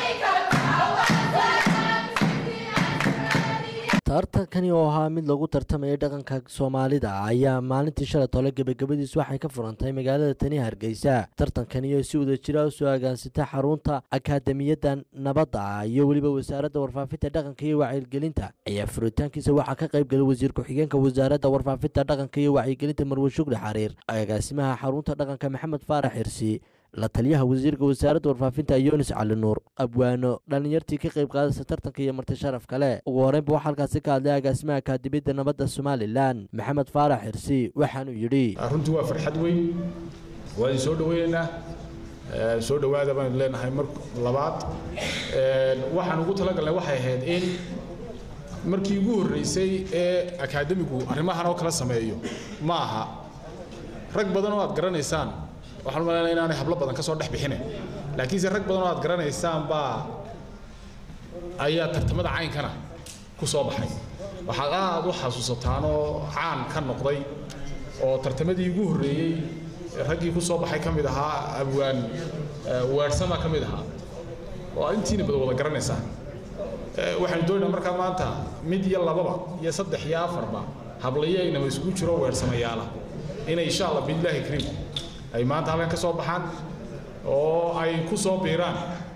tartankani oo ahaa mid lagu tartamayay dhaqanka soomaalida ayaa maalintii shalay tole gebagabadiis waxay ka furantay magaalada tani hargeysa tartankani oo si wada jira u soo agaansatay xarunta akaademiyadda nabadda iyo weliba wasaaradda warfaafinta dhaqanka iyo wacyigelinta ayaa furitaankiisa waxaa ka qayb galay wasiir ku-xigeenka wasaaradda warfaafinta dhaqanka iyo wacyigelinta marwe shugli xariir agaasimaha xarunta dhaqanka maxamed faarax xirsi la taliyaha wasiirka wasaaradda warfaafinta yunis cali nuur abwaano dhallinyartii ka qayb qaadaysa tartanka iyo marti sharaf kale ugu horreynba waxaa halkaasi ka hadlay agaasimaha akaademiyadda nabadda somalilan maxamed faarax xirsi waxaanuu yidhi runtii waa farxad weyn waa idin soo dhaweynaynaa soo dhowaada baan leenahay mar labaad waxaan ugu talagalnay waxay ahayd in markii ugu horreysay ee akaademigu arrimahan oo kala sameeyo ma aha rag badan oo aad garanaysaan waxaan u malaynaya inaanay hablo badan ka soo dhex bixine laakiinse rag badan oo aad garanaysaan baa ayaa tartamada caynkana ku soo baxay waxaad aad u xasuusataan oo caan ka noqday oo tartamadii ugu horreeyey raggii ku soo baxay ka mid ahaa abwaan weersama ka mid ahaa oo intiina bada wada garanaysaa waxaanu doonaynaa markaa maanta mid iyo lababa iyo saddex iyo afarba hablayaynaba isugu jiro weersamayaala inay insha allah biilaahi kariim ay maanta halkan ka soo baxaan oo ay ku soo biiraan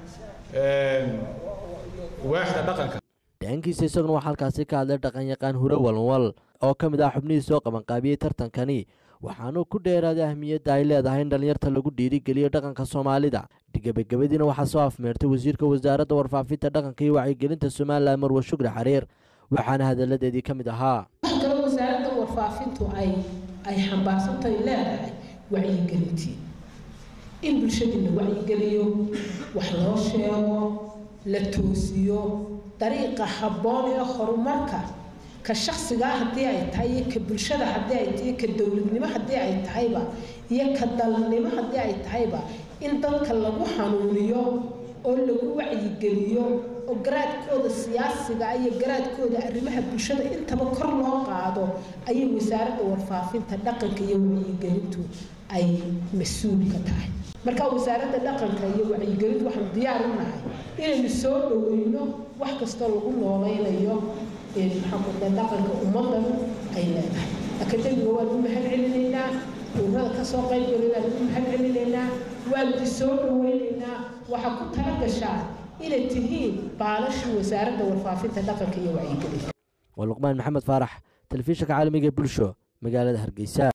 waaxda dhaqanka dhaankiisa isaguna waxaa halkaasi ka hadlay dhaqanyaqaan hure walwal oo ka mid ah xubnihii soo qabanqaabiyey tartankani waxaanuu ku dheeraaday ahmiyadda ay leedahay in dhallinyarta lagu dhiirigeliyo dhaqanka soomaalida gebagabadiina waxaa soo afmeertay wasiirka wasaaradda warfaafinta dhaqanka iyo wacyigelinta somalilan marwe shugri xariir waxaana hadalladeedii ka mid ahaa wax kale wasaaradda warfaafintu ay ay xambaarsantahay leedahay wacyigelintii in bulshadii la wacyigeliyo wax loo sheego la toosiyo dariiqa habboon ee horumarka ka shaksigaa haddii ay tahay iyo ka bulshada haddii ay tahay ka dowladnimo haddii ay tahayba iyo ka dalnimo haddii ay tahayba in dadka lagu xanuuniyo oo lagu wacyigeliyo oo garaadkooda siyaasiga iyo garaadkooda arrimaha bulshada intaba kor loo qaado ayay wasaaradda warfaafinta dhaqanka iyo wacyigelintu ay mas-uul ka tahay marka wasaaradda dhaqanka iyo wacyigelintu waxaanu diyaar u nahay inaynu soo dhoweyno wax kastoo lagu nooleynayo maxamuda dhaqanka ummadan ay leedahay akademiga waanu mahad celinaynaa ururada kasoo qaybgalay waanu mahad celinaynaa waanu soo dhoweynaynaa waxaa ku tala gashaa inay tihiin baalashii wasaaradda warfaafinta dhaqanka iyo wacyigelinta waa luqmaan maxamed faarax telefishinka caalamiga bulsho magaalada hargeysa